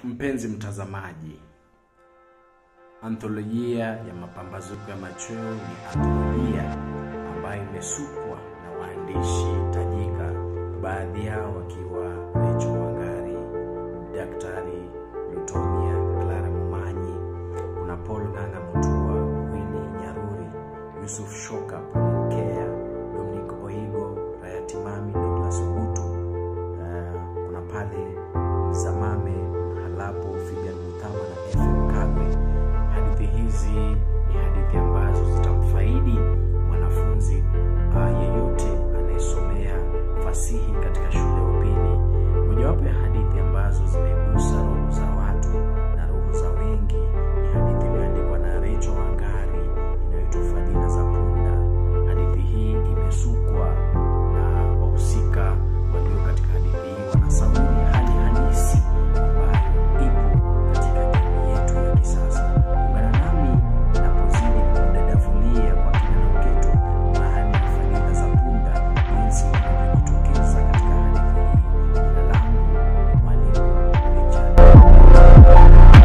Mpenzi mtazamaji, antholojia ya Mapambazuko ya Machweo ni antholojia ambayo imesukwa na waandishi tajika, baadhi yao wakiwa Rachel Wangari, Daktari Lutomia, Clara Momanyi, kuna Paul Ng'ang'a Mutua, Winnie Nyaruri, Yusuf Shoka, Pauline Kea, Dominic Oigo, Hayati Mami, Douglas Ogutu, uh, kuna pale Mzamame Halapo, Fibian Muthama na FM Kagwe. Hadithi hizi ni hadithi ambazo zitamfaidi mwanafunzi uh, yeyote anayesomea fasihi katika shule ya upili. Mojawapo ya hadithi ambazo zimegusa roho za watu na roho za wengi ni hadithi iliyoandikwa na Rachel Wangari inayoitwa Fadhila za Punda. Hadithi hii imesukwa na wahusika walio katika hadithi hii wanasawiri hali halisi ambayo ipo katika jamii yetu ya kisasa. Ungana nami napozidi kudadavulia kwa kina na uketo maana ya fadhila za punda, jinsi inavyojitokeza katika hadithi hii. Jina langu ni Mwalimu Richard.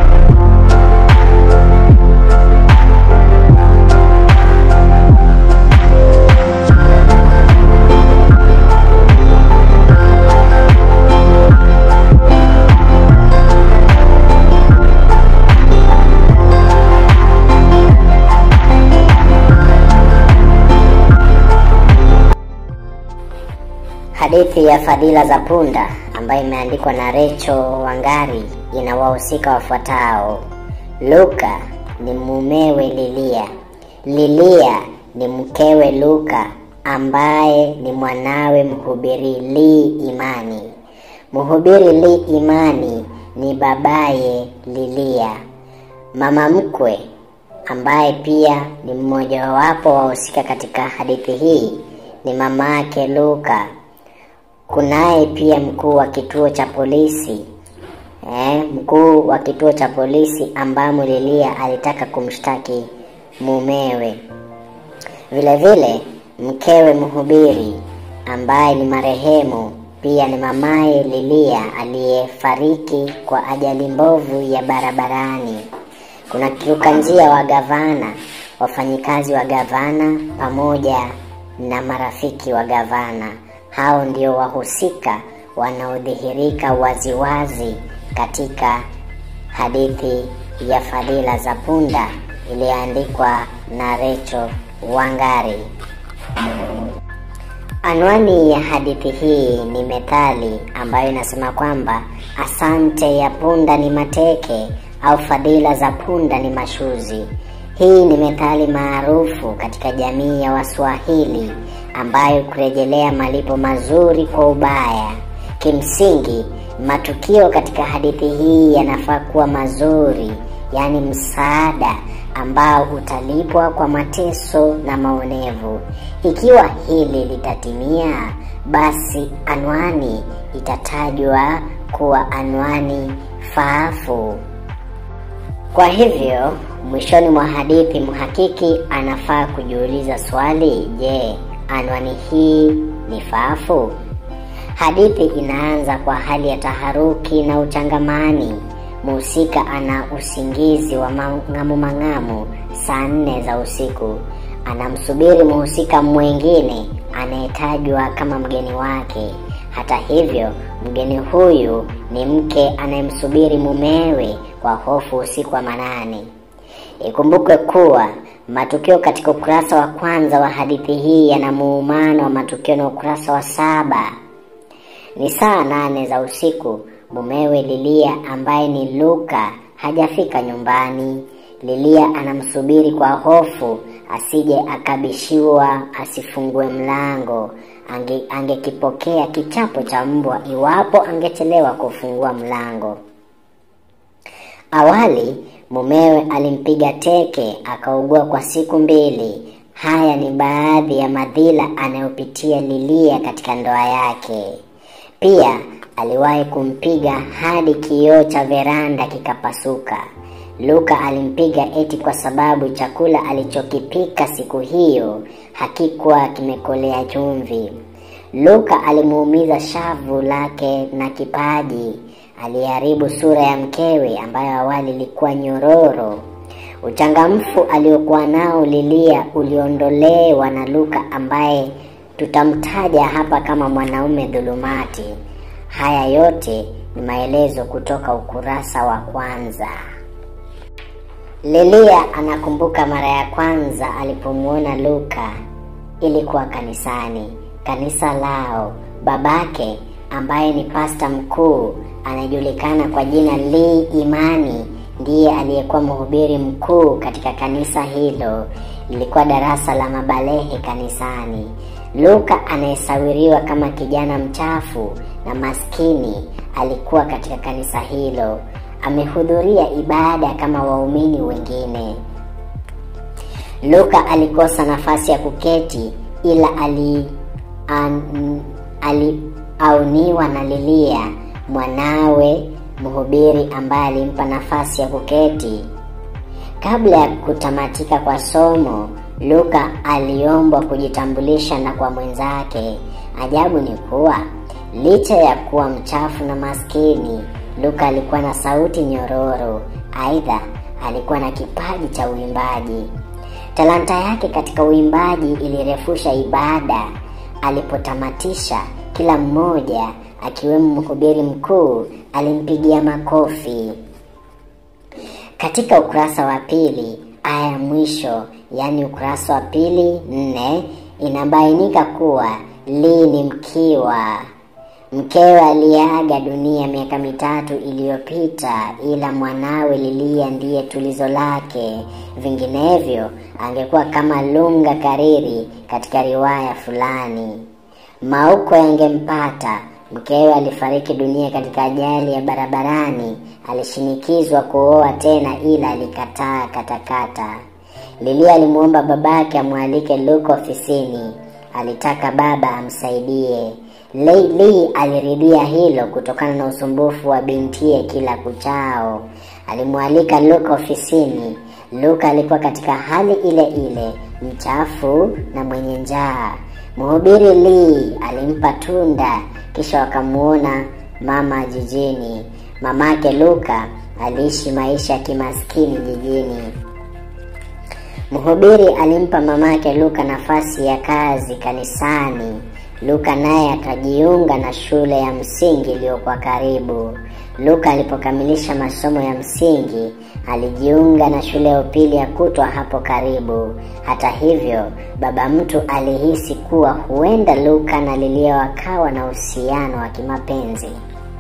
Hadithi ya Fadhila za Punda ambayo imeandikwa na Rachel Wangari ina wahusika wafuatao. Luka ni mumewe Lilia. Lilia ni mkewe Luka ambaye ni mwanawe mhubiri Lee Imani. Mhubiri Lee Imani ni babaye Lilia. Mama mkwe ambaye pia ni mmojawapo wa wahusika katika hadithi hii ni mama yake Luka. Kunaye pia mkuu wa kituo cha polisi eh, mkuu wa kituo cha polisi ambamo Lilia alitaka kumshtaki mumewe. Vile vile mkewe mhubiri ambaye ni marehemu pia ni mamaye Lilia aliyefariki kwa ajali mbovu ya barabarani. Kuna kiruka njia wa gavana, wafanyikazi wa gavana pamoja na marafiki wa gavana. Hao ndio wahusika wanaodhihirika waziwazi katika hadithi ya Fadhila za Punda iliyoandikwa na Rachel Wangari. Anwani ya hadithi hii ni methali ambayo inasema kwamba asante ya punda ni mateke au fadhila za punda ni mashuzi. Hii ni methali maarufu katika jamii ya Waswahili ambayo kurejelea malipo mazuri kwa ubaya. Kimsingi, matukio katika hadithi hii yanafaa kuwa mazuri, yaani msaada ambao utalipwa kwa mateso na maonevu. Ikiwa hili litatimia, basi anwani itatajwa kuwa anwani faafu. Kwa hivyo, mwishoni mwa hadithi mhakiki anafaa kujiuliza swali, je, anwani hii ni faafu? Hadithi inaanza kwa hali ya taharuki na uchangamani. Mhusika ana usingizi wa mang'amu mang'amu saa nne za usiku. Anamsubiri mhusika mwingine anayetajwa kama mgeni wake. Hata hivyo, mgeni huyu ni mke anayemsubiri mumewe kwa hofu usiku wa manane. Ikumbukwe kuwa matukio katika ukurasa wa kwanza wa hadithi hii yana muumano wa matukio na ukurasa wa saba. Ni saa nane za usiku. Mumewe Lilia ambaye ni Luka hajafika nyumbani. Lilia anamsubiri kwa hofu asije akabishiwa asifungue mlango. Ange, angekipokea kichapo cha mbwa iwapo angechelewa kufungua mlango. Awali mumewe alimpiga teke akaugua kwa siku mbili. Haya ni baadhi ya madhila anayopitia Lilia katika ndoa yake. Pia aliwahi kumpiga hadi kioo cha veranda kikapasuka. Luka alimpiga eti kwa sababu chakula alichokipika siku hiyo hakikuwa kimekolea chumvi. Luka alimuumiza shavu lake na kipaji aliharibu sura ya mkewe ambayo awali ilikuwa nyororo. Uchangamfu aliokuwa nao Lilia uliondolewa na Luka ambaye tutamtaja hapa kama mwanaume dhulumati. Haya yote ni maelezo kutoka ukurasa wa kwanza. Lilia anakumbuka mara ya kwanza alipomwona Luka ilikuwa kanisani, kanisa lao. Babake ambaye ni pasta mkuu anayejulikana kwa jina Lee Imani ndiye aliyekuwa mhubiri mkuu katika kanisa hilo. Lilikuwa darasa la mabalehe kanisani. Luka anayesawiriwa kama kijana mchafu na maskini alikuwa katika kanisa hilo. Amehudhuria ibada kama waumini wengine. Luka alikosa nafasi ya kuketi ila ali an, aliauniwa na Lilia mwanawe mhubiri ambaye alimpa nafasi ya kuketi. Kabla ya kutamatika kwa somo, Luka aliombwa kujitambulisha na kwa mwenzake. Ajabu ni kuwa licha ya kuwa mchafu na maskini, Luka alikuwa na sauti nyororo. Aidha, alikuwa na kipaji cha uimbaji. Talanta yake katika uimbaji ilirefusha ibada. Alipotamatisha, kila mmoja akiwemo mhubiri mkuu alimpigia makofi. Katika ukurasa wa pili aya ya mwisho, yaani ukurasa wa pili nne, inabainika kuwa Lee ni mkiwa. Mkewe aliaga dunia miaka mitatu iliyopita, ila mwanawe Lilia ndiye tulizo lake. Vinginevyo angekuwa kama Lunga Kariri katika riwaya fulani. Mauko yangempata. Mkewe alifariki dunia katika ajali ya barabarani. Alishinikizwa kuoa tena, ila alikataa katakata. Lilia alimwomba babake amwalike Luka ofisini. Alitaka baba amsaidie. Lee aliridhia hilo kutokana na usumbufu wa bintiye kila kuchao. Alimwalika Luka ofisini. Luka alikuwa katika hali ile ile, mchafu na mwenye njaa. Mhubiri Lee alimpa tunda, kisha wakamuona mama jijini. Mamake Luka aliishi maisha ya kimaskini jijini. Mhubiri alimpa mamake Luka nafasi ya kazi kanisani. Luka naye akajiunga na shule ya msingi iliyokuwa karibu. Luka alipokamilisha masomo ya msingi, alijiunga na shule ya upili ya kutwa hapo karibu. Hata hivyo, baba mtu alihisi kuwa huenda Luka na Lilia wakawa na uhusiano wa kimapenzi.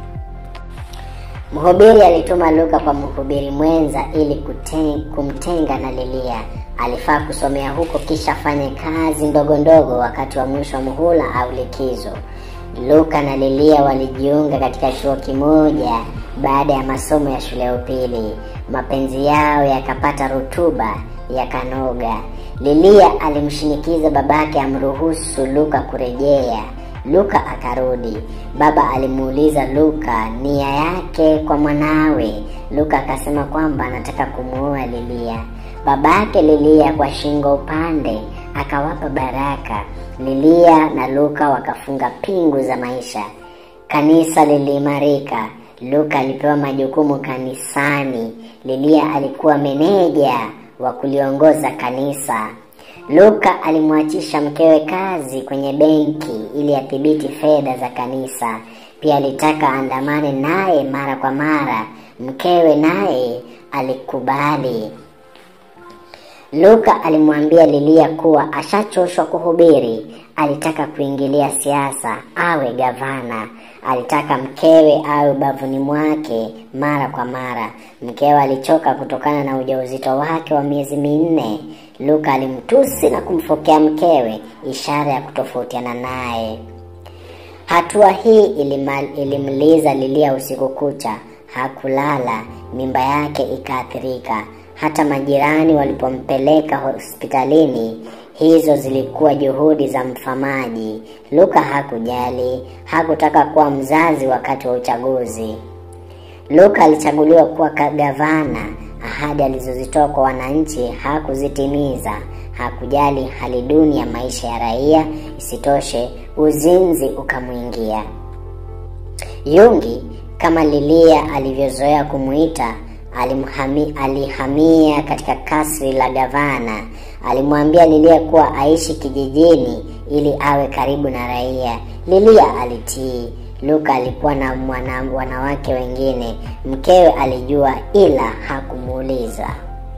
Mhubiri alituma Luka kwa mhubiri mwenza ili kuten, kumtenga na Lilia. Alifaa kusomea huko kisha afanye kazi ndogo ndogo wakati wa mwisho wa muhula au likizo. Luka na Lilia walijiunga katika chuo kimoja baada ya masomo ya shule ya upili. Mapenzi yao yakapata rutuba, yakanoga. Lilia alimshinikiza babake amruhusu Luka kurejea. Luka akarudi. Baba alimuuliza Luka nia yake kwa mwanawe. Luka akasema kwamba anataka kumuoa Lilia. Babake Lilia kwa shingo upande akawapa baraka. Lilia na Luka wakafunga pingu za maisha. Kanisa liliimarika. Luka alipewa majukumu kanisani. Lilia alikuwa meneja wa kuliongoza kanisa. Luka alimwachisha mkewe kazi kwenye benki ili adhibiti fedha za kanisa. Pia alitaka andamane naye mara kwa mara. Mkewe naye alikubali. Luka alimwambia Lilia kuwa ashachoshwa kuhubiri, alitaka kuingilia siasa, awe gavana. Alitaka mkewe awe ubavuni mwake mara kwa mara. Mkewe alichoka kutokana na ujauzito wake wa miezi minne. Luka alimtusi na kumfokea mkewe, ishara ya kutofautiana naye. Hatua hii ilimal, ilimliza Lilia usiku kucha, hakulala, mimba yake ikaathirika. Hata majirani walipompeleka hospitalini, hizo zilikuwa juhudi za mfamaji. Luka hakujali, hakutaka kuwa mzazi wakati wa uchaguzi. Luka alichaguliwa kuwa gavana. Ahadi alizozitoa kwa wananchi hakuzitimiza. Hakujali hali duni ya maisha ya raia. Isitoshe, uzinzi ukamwingia. Yungi Kama Lilia alivyozoea kumuita, alimhami, alihamia katika kasri la gavana. Alimwambia Lilia kuwa aishi kijijini ili awe karibu na raia. Lilia alitii. Luka alikuwa na mwana, wanawake wengine. Mkewe alijua ila hakumuuliza.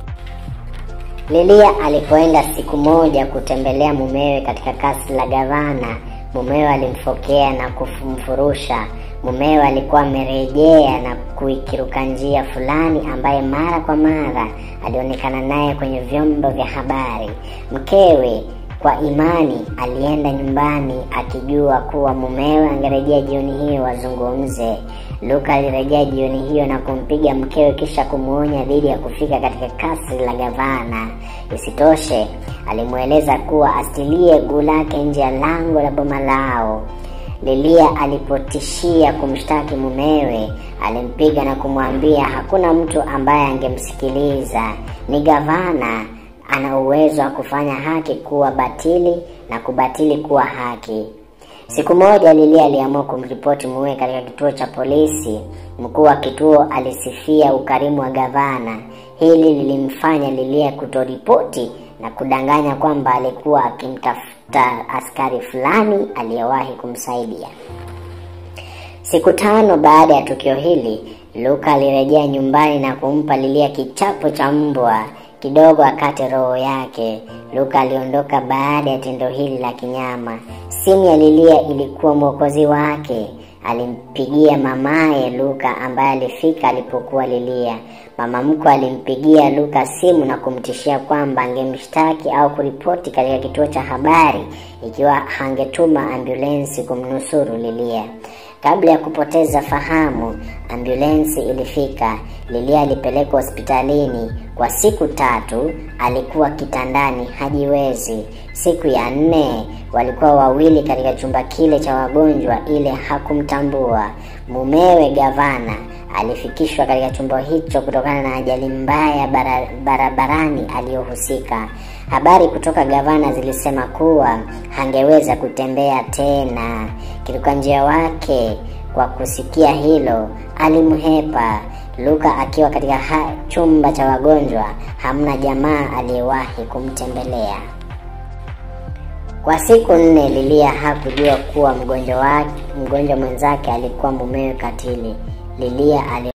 Lilia alipoenda siku moja kutembelea mumewe katika kasri la gavana, mumewe alimfokea na kumfurusha. Mumewe alikuwa amerejea na kuikiruka njia fulani ambaye mara kwa mara alionekana naye kwenye vyombo vya habari. Mkewe kwa imani alienda nyumbani akijua kuwa mumewe angerejea jioni hiyo wazungumze. Luka alirejea jioni hiyo na kumpiga mkewe kisha kumwonya dhidi ya kufika katika kasri la gavana. Isitoshe, alimweleza kuwa asilie guu lake nje ya lango la boma lao. Lilia alipotishia kumshtaki mumewe, alimpiga na kumwambia hakuna mtu ambaye angemsikiliza. Ni gavana ana uwezo wa kufanya haki kuwa batili na kubatili kuwa haki. Siku moja Lilia aliamua kumripoti mumewe katika kituo cha polisi. Mkuu wa kituo alisifia ukarimu wa gavana. Hili lilimfanya Lilia kutoripoti na kudanganya kwamba alikuwa akimtafuta askari fulani aliyewahi kumsaidia. Siku tano baada ya tukio hili, Luka alirejea nyumbani na kumpa Lilia kichapo cha mbwa kidogo akate roho yake. Luka aliondoka baada ya tendo hili la kinyama. Simu ya Lilia ilikuwa mwokozi wake. Alimpigia mamaye Luka ambaye alifika alipokuwa Lilia. Mama mkwe alimpigia Luka simu na kumtishia kwamba angemshtaki au kuripoti katika kituo cha habari ikiwa hangetuma ambulensi kumnusuru Lilia. Kabla ya kupoteza fahamu, ambulensi ilifika. Lilia alipelekwa hospitalini kwa siku tatu. Alikuwa kitandani, hajiwezi. Siku ya nne walikuwa wawili katika chumba kile cha wagonjwa, ile hakumtambua. Mumewe gavana alifikishwa katika chumba hicho kutokana na ajali mbaya bara, barabarani aliyohusika. Habari kutoka gavana zilisema kuwa hangeweza kutembea tena. Kiruka njia wake kwa kusikia hilo alimhepa. Luka akiwa katika ha, chumba cha wagonjwa, hamna jamaa aliyewahi kumtembelea. Kwa siku nne Lilia hakujua kuwa mgonjwa wake, mgonjwa mwenzake alikuwa mumewe katili. Lilia ali